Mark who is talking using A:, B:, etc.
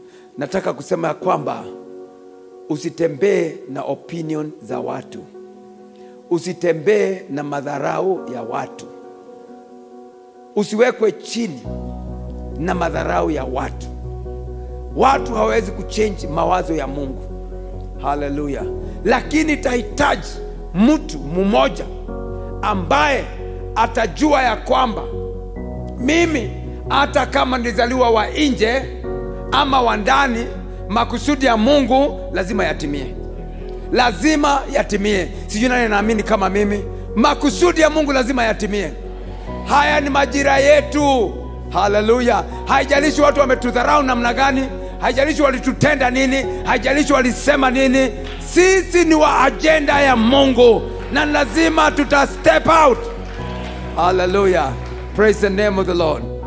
A: nataka kusema ya kwamba usitembee na opinion za watu usitembee na madharau ya watu usiwekwe chini na madharau ya watu watu hawawezi kuchange mawazo ya mungu haleluya lakini tahitaji mtu mmoja ambaye atajua ya kwamba mimi hata kama nilizaliwa wa nje ama wa ndani makusudi ya mungu lazima yatimie lazima yatimie sijui nani naamini kama mimi makusudi ya mungu lazima yatimie haya ni majira yetu haleluya haijalishi watu wametudharau namna gani haijalishi walitutenda nini haijalishi walisema nini sisi ni wa ajenda ya mungu na lazima tuta step out haleluya praise the name of the lord